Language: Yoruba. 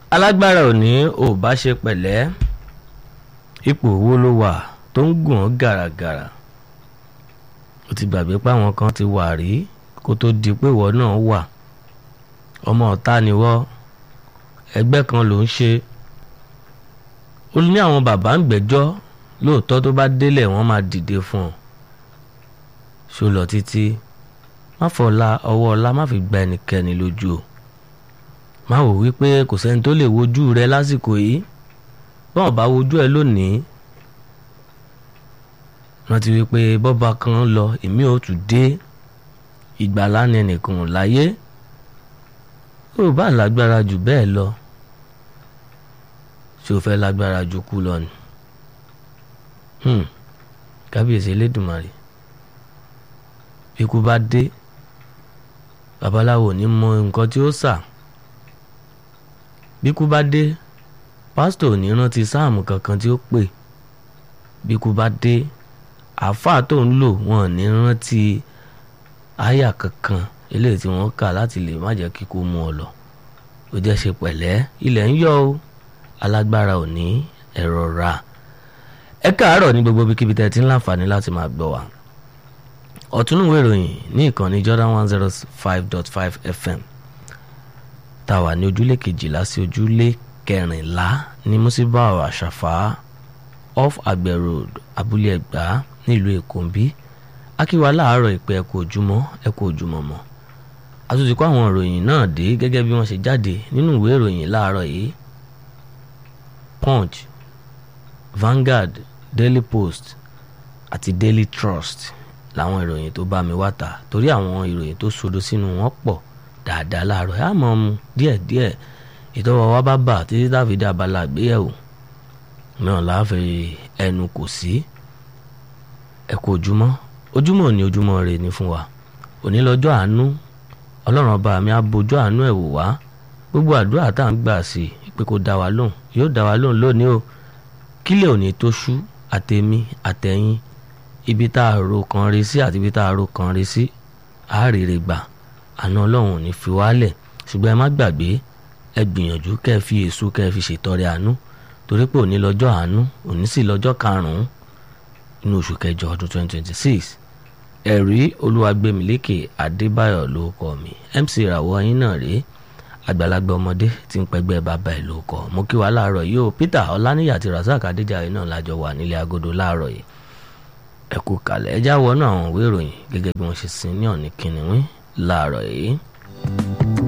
alágbára ò ní ò bá ṣe pẹ̀lẹ́ ipò owó ló wà tó ń gùn ọ́ gàràgàrà ó ti gbàgbé pé àwọn kan ti wà rí kó tó di pé ìwọ náà wà ọmọ ọ̀tá ni wọ́ ẹgbẹ́ kan ló ń ṣe ó ní àwọn bàbá ń gbẹ́jọ́ lóòótọ́ tó bá délẹ̀ wọ́n máa dìde fún ọ ṣó lọ títí má fọlá ọwọ́ ọlá má fi gba ẹnikẹ́ni lójú o má wò wípé kò sẹ́ni tó lè wojú rẹ lásìkò yìí bọ́n bá wojú ẹ lónìí rántí wípé bọ́ba kan lọ èmi ò tún dé ìgbàlá ni ẹnìkan ò láyé ó bá lágbára jù bẹ́ẹ̀ lọ ṣé o fẹ́ lágbára jù kú lọ ni kábíyèsí elédùnmarè bí ikú bá dé babaláwo ní mọ nǹkan tí ó sà bí ikú bá dé pásítọ̀ ò ní rántí sáàmù kankan tí ó pè bí ikú bá dé àáfàá tó ń lò wọn ò ní rántí àyà kankan eléyìí tí wọ́n kà láti lè má jẹ́ kíkú mú ọ lọ ó jẹ́ ṣe pẹ̀lẹ́ ilẹ̀ ń yọ o alágbára ò ní ẹ̀rọ ra ẹ káàárọ̀ ní gbogbo ibikíbi tẹ́ ti ń láǹfààní láti máa gbọ́ wa ọ̀túnúwé ìròyìn ní ìkànnì Jordan one zero five dot five FM tá a wà ní ojúlé kejìlá sí ojúlé kẹrìnlá ní musibau àṣàfà off àgbẹ̀ road abúlé ẹ̀gbá nílùú èkó ń bí akíwa láàárọ̀ ìpè ẹ̀kọ́ ojúmọ́ ẹ̀kọ́ ojúmọ́ mọ́ àtúntì kó àwọn ìròyìn náà dé gẹ́gẹ́ bí wọ́n ṣe jáde nínú ìwé ìròyìn láàárọ̀ yìí punch Vanguard Daily Post àti Daily Trust làwọn ìròyìn tó bá mi wá ta torí àwọn ìròyìn tó sodo sínú wọn pọ̀ dáadáa láàárọ̀ ẹ̀ á mọ̀ mu díẹ̀díẹ̀ ìtọ́wọ́ wa bá bà títí dáfídé abala àgbéyẹ̀wò náà láàfin ẹnu kò sí ẹ kú ojúmọ́ ojúmọ́ ní ojúmọ́ rè ní fún wa òní lọ́jọ́ àánú ọlọ́run ọba mi á bojú àánú ẹ̀ wò wá gbogbo àdúrà tá à ń gbà sí i pé kó dá wa lóhùn yóò dá wa lóhùn lónìí o kílẹ̀ òní tó ṣú àtẹ̀mí àtẹ̀yìn ibi tá a ro kan rí sí àti ibi tá a ro kan rí sí àárèrè gbà àná ọlọ́run ò ní fi wálẹ̀ ṣùgbọ́n ẹ má gbàgbé ẹ gbìyànjú kẹ́ ẹ fi èso kẹ́ ẹ fi ṣètọrẹ àánú torí pé òní lọ́jọ́ àánú òní sì lọ́jọ́ karùn-ún inú oṣù kẹjọ ọdún 2026 ẹ̀rí olúwagbèmílékè adébáyọ̀ ló kọ́ mi mc ìràwọ̀ yín náà rèé àgbàlagbà ọmọdé tí ń pẹgbẹ́ bàbá ẹ̀ ló kọ́ mo kí wa láàárọ̀ yìí o peter ọláníyà àti razak adéjàre náà lájọ wà nílé agodo láàárọ̀ yìí ẹ kú kalẹ̀ ẹ já wọnú àwọn ìwé ìròyìn gẹ́gẹ́ bí wọ́n ṣe sin ní ọ̀nì kìnìún láàárọ̀ yìí.